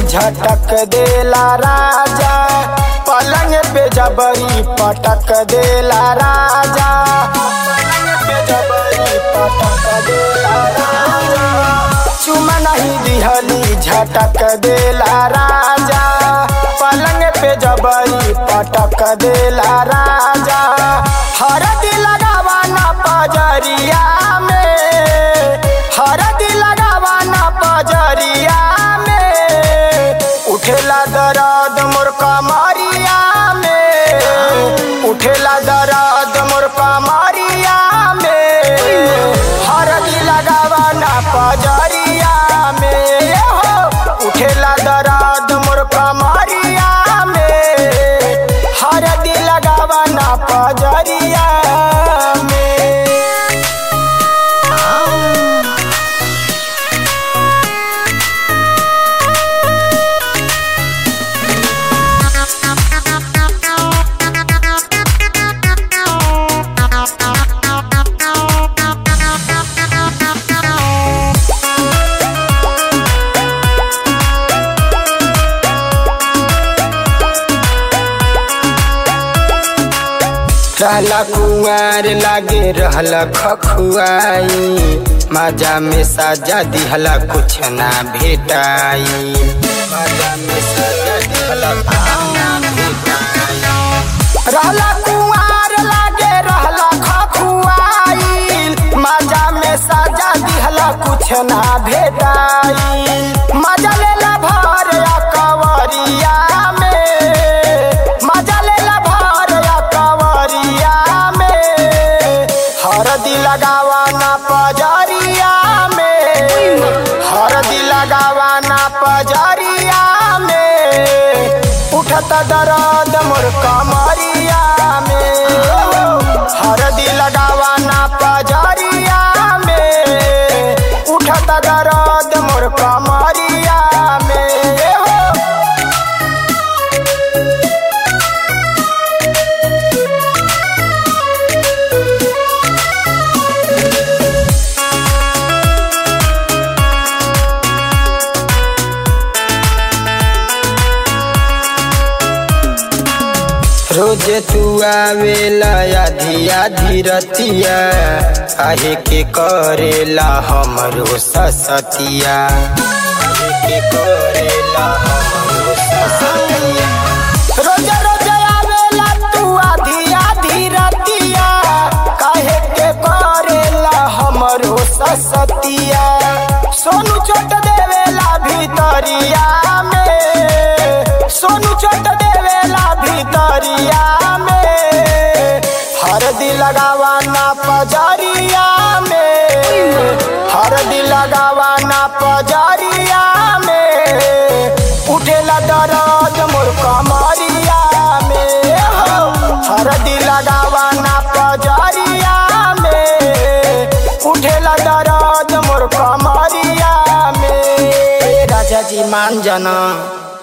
झटक देला राजा पलंग पे जबरी पटक देला राजा पलंग पे जबरी पटक देला राजा चुमा नहीं दिहली झटक देला राजा पलंग पे जबरी पटक देला राजा हरदी लगावा ना पजरिया में हरदी लगावा ना पजरिया में उठेला दर्द मोर कमरिया में उठेला दर्द मोर कमरिया में हरदी लगावा ना पजरिया में हो उठेला दर्द मोर कमरिया में हरदी लगावा ना पजरिया में रहला कुंवर लागे रहला खखुआई मजा में साजा दिहला कुछ ना भेटाई मजा में साजा दिहला कुछ ना भेटाई रहला कुंवर लागे रहला खखुआई मजा में साजा दिहला कुछ ना भेटाई मजा लेला भर या कवरिया में मजा लेला भर या कवरिया में हरदी लगावा ना पजरिया में हरदी लगावा ना पजरिया में उठत दर्द मोर कमरिया में हरदी लगावा ना पजरिया में उठत दर्द मोर कमरिया में हो रोज तू आवेला आधी आधी रतिया काहे के करेला हमरो ससतिया काहे के करेला हमरो ससतिया रोज रोज आवेला तू आधी आधी रतिया काहे के करेला हमरो ससतिया सोनू चोट देवेला भीतरिया में सोनू चोट देवेला भीतरिया में हरदी लगावा ना पजरिया में हरदी लगावा ना पजरिया में उठेला दर्द मोर कमरिया में हो हरदी लगावा ना पजरिया में उठेला दर्द मोर कमरिया में राजा जी मान जाना